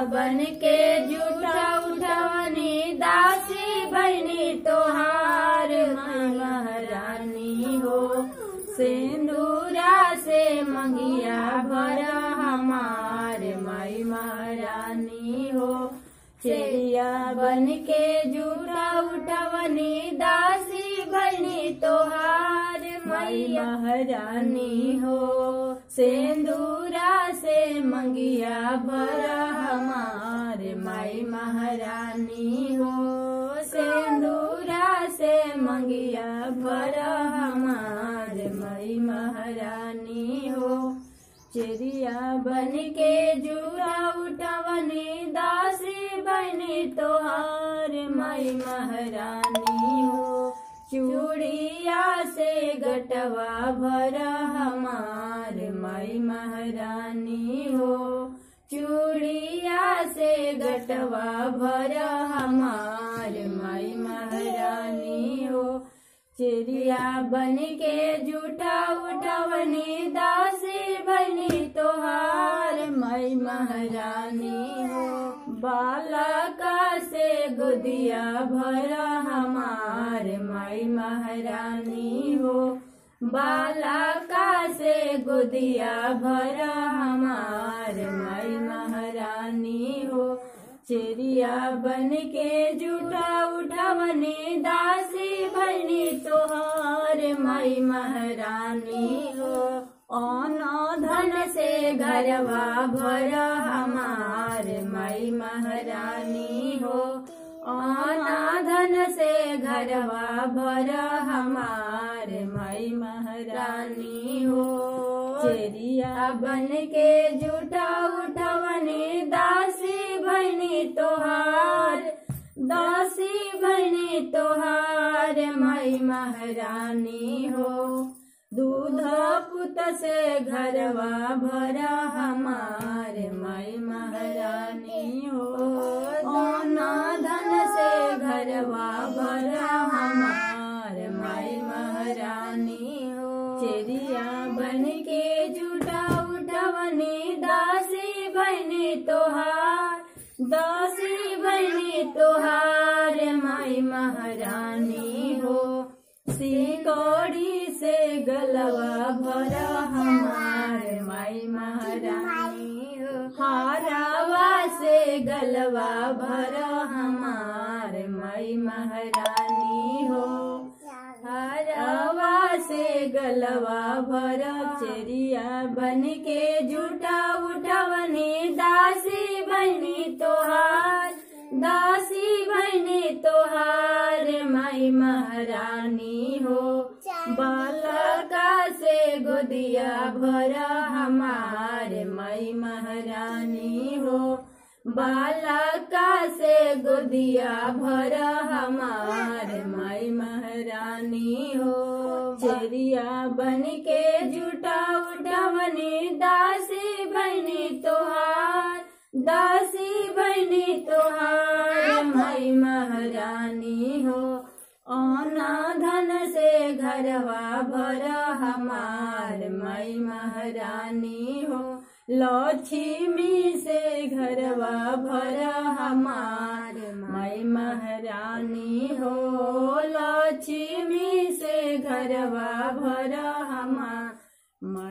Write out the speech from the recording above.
बन के जूठा उठवनी दासी बनी तोहार माई महारानी हो सिंदूरा से मंगिया भरा हमार माई महारानी हो चेरिया बन के जूठा उठवनी दासी बनी तोहार माई महारानी हो सिंदूरा से मंगिया भरा हमार माई महारानी हो सिंदूरा से मंगिया भरा हमार माई महारानी हो चिड़िया बन के जुड़ा उठवनी दासी बनी तोहार माई महारानी हो चूड़िया से गटवा भरा हमार माई महारानी हो चूड़िया से गटवा भरा हमार माई महारानी हो चिड़िया बन के जूठा उठवनी दासी बनी तोहार माई महारानी हो बालका से गुदिया भरा हमार माई महारानी हो बालका से गुदिया भरा हमार माई महारानी हो चिड़िया बन के जूठा उठवनी दासी बनी तोहार माई महारानी हो ओनो धन से घरवा भरा हमार माई महारानी हो ओना धन से घरवा भरा हमार माई महारानी हो चेरिया बन के जूठा उठवनी दासी बनी तोहार दासी बनी तोहार माई महारानी हो दूध पुत से घरवा भरा हमार माई महारानी हो ओना धन से घरवा भरा हमार माई महारानी हो चिड़िया बन के जुटा उठवनी दासी बनी तोहार दासी बनी तोहार माई महारानी हो सिकोड़ी से गलवा भरा हमार माई महारानी हो हारावा से गलवा भरा हमार माई महारानी हो हरवा से गलवा भरा चेरिया बन के जूठा उठवनी दासी बनी तोहार दासी बनी तोहार माई महारानी हो बालका से गोदिया भरा हमार माई महारानी हो बालका से गोदिया भरा हमार माई महारानी हो चेरिया बन के जूठा उठवनी दासी बनी तोहार दासी बनी तोहार माई महारानी हो ओना धन से घरवा भरा हमार माई महारानी हो लक्ष्मी से घरवा भरा हमार माई महारानी हो लक्ष्मी से घरवा भरा हमार